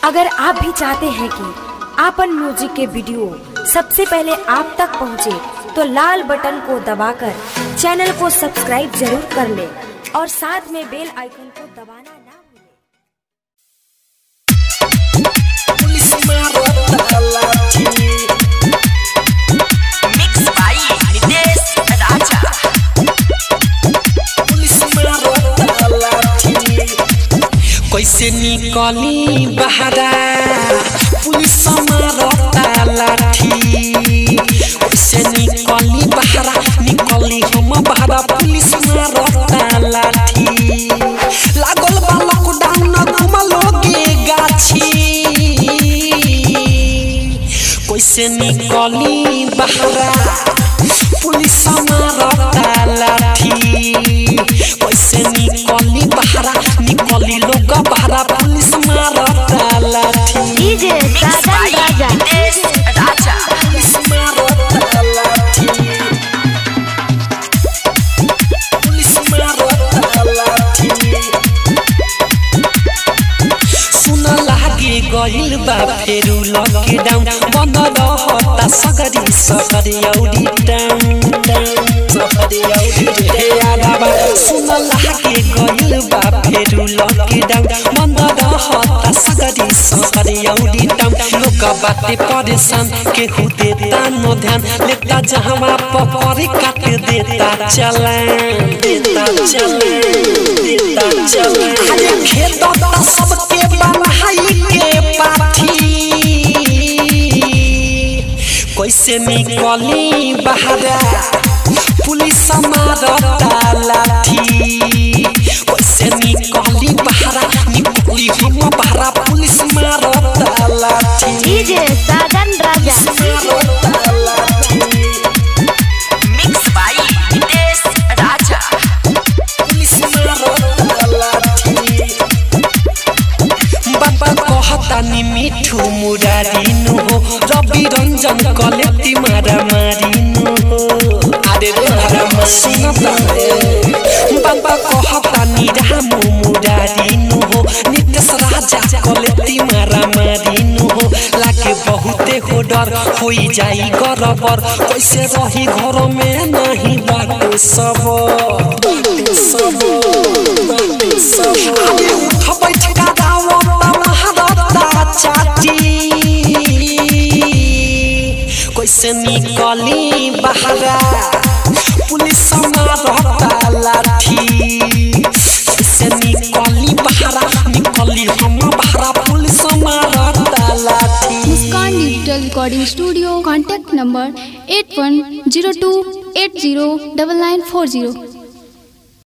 अगर आप भी चाहते हैं कि आपन म्यूजिक के वीडियो सबसे पहले आप तक पहुंचे, तो लाल बटन को दबाकर चैनल को सब्सक्राइब जरूर कर ले और साथ में बेल आइकन को दबाना ना भूलें। Mix by Nitesh Raja. कैसे निकली बहरा पुलिस मारता लाठी कैसे निकली बहरा निकली हम बहरा पुलिस मारता लाठी लागल बा लॉकडाउन घुमलोगे गाछी कैसे निकली बहरा पुलिस मारता लाठी कैसे निकली बहरा निकली लोग बहरा पुलिस मारता लाठी DJ Mix by Nitesh Raja. Police मारता लाठी पुलिस मारता लाठी सुन लागे गइल बा फेरु लकडाउन बन्द रहता सगरी सगरी औडी टाउन सगरी औडी हे आलाबा सुन लागे गइल बा फेरु लकडाउन बन्द रहता सगरी सगरी औडी टाउन लोग बाटे परेशान केहू देता न ध्यान लेता जहवा पकड़ी काट देता चलान देता चलान देता चलान अरे खेत दा सबके बनाई के पाठी कैसे निकली बहरा पुलिस मारता लाठी कैसे निकली बहरा निकली हम बहरा पुलिस मारता लाठी डीजे साजन राजा मारता लाठी Mix by Nitesh Raja. Police मारता लाठी बाबा कहता नि मिठू मुरारिनु हो रवि रञ्जन कलेती मारा मारिनु हो अरे रे मारा मसिन बाबा कहता नि रामु मुरारिनु हो नितेश राजा कलेती मारा मारिनु हो लागे बहुते हो डर होई जाई गरबर कैसे रही घर में नहीं बाटे सब बाटे सब बाटे सब अरे उठ बैठ का दावा महारता चाटी कैसे निकली बहरा पुलिस मारता लाठी कैसे निकली बहरा निकली हम बहरा पुलिस मारता लाठी Muskan digital recording studio contact number eight one zero two eight zero double nine four zero